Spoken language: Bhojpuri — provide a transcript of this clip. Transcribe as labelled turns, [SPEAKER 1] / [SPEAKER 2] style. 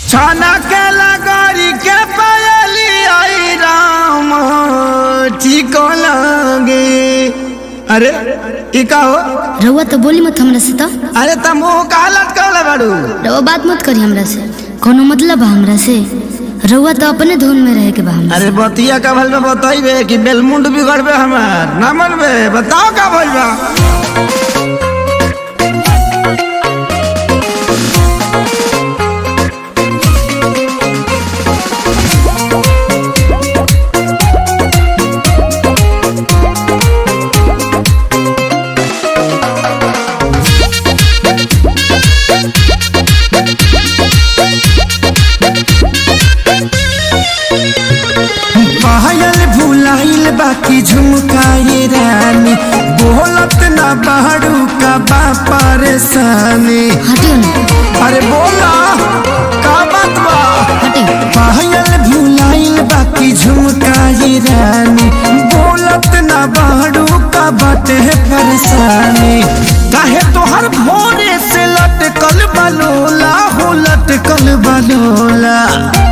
[SPEAKER 1] छाना के लगोरी के पायली आई राम ठीक लगे अरे ई का हो
[SPEAKER 2] रउआ तो बोली मत हमरा से तो
[SPEAKER 1] अरे तुम मुंह का लटकल बाड़ू
[SPEAKER 2] रउआ बात मत करी हमरा से कोनो मतलब बा हमरा से रउआ तो अपने धुन में रहे के बा हमरा
[SPEAKER 1] अरे बतिया का भल में बताइबे कि बेलमुंड बिगड़बे हमार ना मनबे बताओ का भइल बा पायल भुलाइल बाकी झुमकाए रानी बोलत ना बाड़ू का बा परेशानी
[SPEAKER 2] हटियो ना
[SPEAKER 1] अरे बोला का बात बा
[SPEAKER 2] हटियो
[SPEAKER 1] पायल भुलाइल बाकी झुमकाए रानी बोलत ना बाड़ू का बाटे परेशानी काहे तोहर भोरे से लटकल बलोला हो लटकल बलोला